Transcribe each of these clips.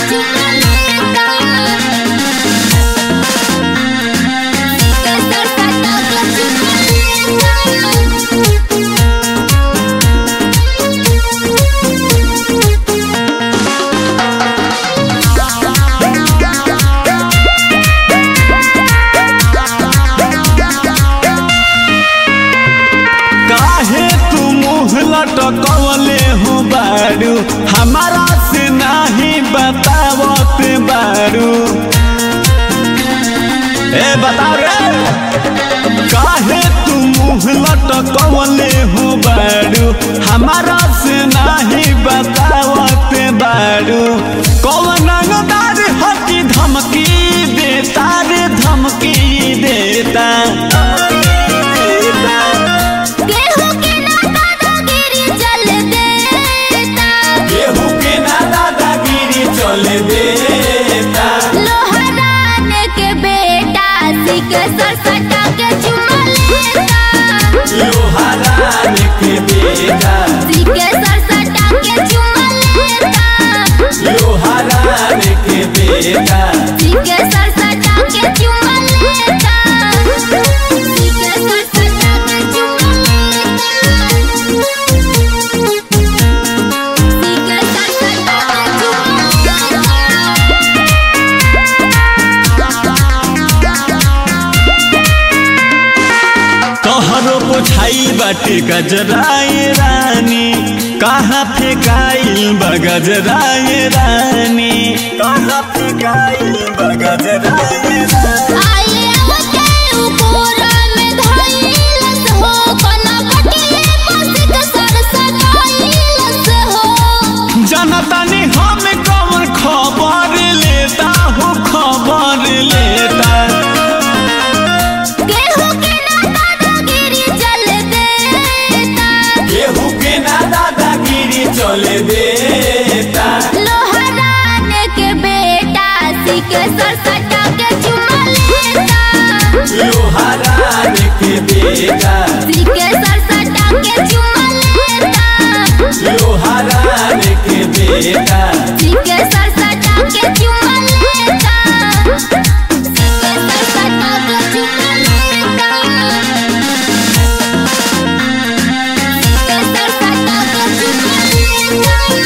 काहे तू मुँह लटकवले हो बारू हमारा से नाही बतावत बारू ए बता रे काहे तू मुँह लटकवले हो बारू हमारा से नाही बतावत बारू कौन अंगदार हकी धमकी देता रे धमकी देता केहू के ना दादागिरी चले देता सरसटा के चुमा लेता लोहारान के बेटा सीके सरसटा के चुमा लेता लोहारान के बेटा सीके सरसटा के चुमा लेता सीके सरसटा के चुमा लेता सीके सरसटा के चुमा तोहरो बुझाई बाटे गजराए रानी कहाँ फेकाइल बगजराए रानी कहाँ फेकाइल बगजराए रानी आइए आवते उकोरा में धइलस हो कना कटिले पसिक सरसटाइलस हो जनतानी हम कौन खबर लेता हो खबर लेता केहू के ना दादागिरी चल देता केहू के ना दादागिरी चले देता लोहरान के बेटा सीके सरसटा के चुमा लेता लोहारान के बेटा सीके सरसटा के चुमा लेता लोहारान के बेटा सीके सरसटा के चुमा लेता सीके सरसटा के चुमा लेता सीके सरसटा के चुमा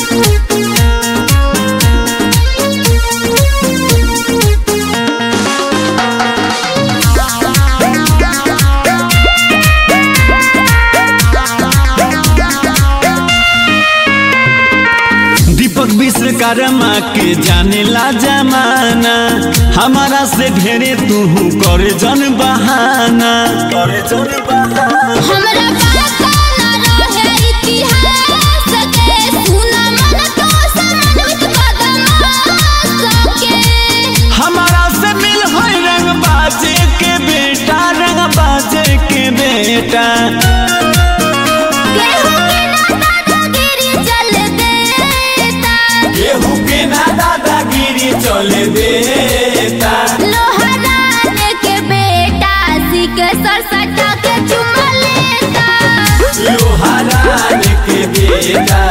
दीपक विश्वकर्मा के जाने ला जमाना हमारा से ढेरे तू करे जन बहाना करे जन बहाना हमरा पता न रहे इतिहास के सुना मन तो समझ बदमाश के हमारा से मिल है रंग बाजे के बेटा रंग बाजे के बेटा केहू के ना दादागिरी चल केहू के ना दादागिरी चले देता देता लोहरान के बेटा सीके सरसटा के चुमा लेता लोहारान के बेटा